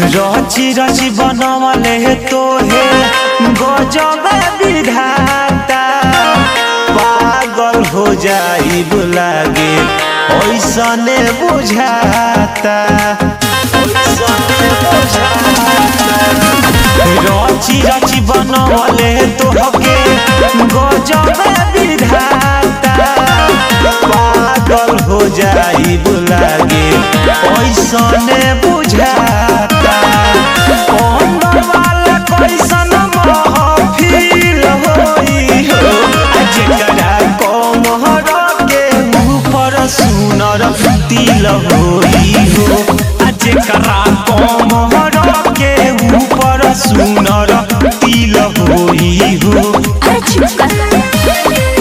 रची रची बनवले तोहे गजब विधाता पागल हो जाई लागे ऐसने बुझाता ऐसने बुझाता रची रची बनवले तोहके गजब विधाता पागल हो जाई लागे ऐसने बुझाता अंदर वाला कैसन महफिल होई हो आ जेकरा कमहर के ऊपर सुनर तिल होई हो आ जेकरा कमहर के ऊपर सुनर तिल होई हो अरे चुप कर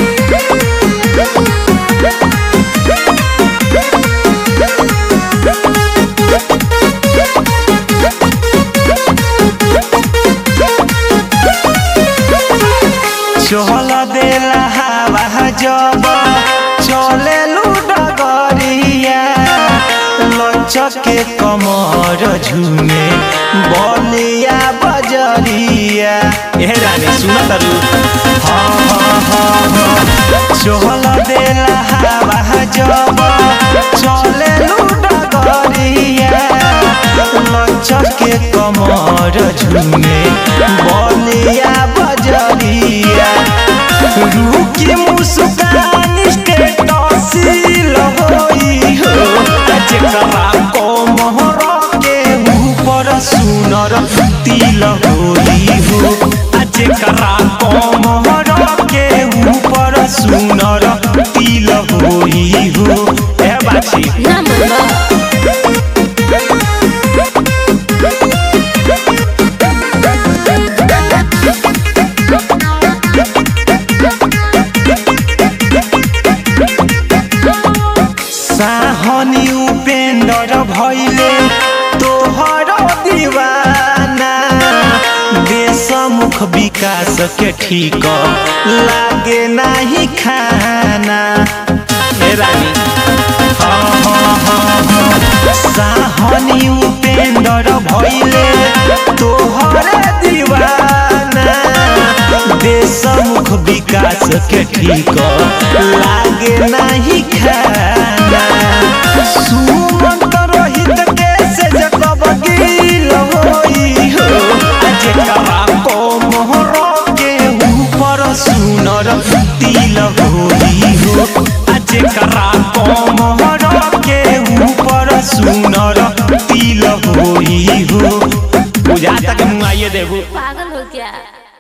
चहल देला हवा जब चले डगरिया लचक के कमर झूमे बलिया बजरिया ए रानी सुन तारू हाँ हाँ हाँ हाँ चहल देला हवा जब चले डगरिया लचक के कमर झूमे बलिया बजरिया रुकी मुस्कान स्टेटसील होई हो जेकरा कमर के ऊपर सुनर तिल होई हो आ जेकरा कमर के ऊपर सुनर तिल होई हो ए बाछी ना मनबा साहनी उपेंद्र भैले तोहर दीवाना देशमुख विकास के ठीक लागे नाही खाना ए रानी हाँ हाँ हाँ हाँ साहनी उपेंद्र भैले तोहर दीवाना देशमुख विकास के ठीक लागे नाही खाना सुमंत रोहित के से जकब गिल होई हो आ जेकरा कोमहर के ऊपर सुनर तिल होई हो आ जेकरा कोमहर के ऊपर सुनर तिल होई हो बुझाता के मुँह आइए देबू पागल हो क्या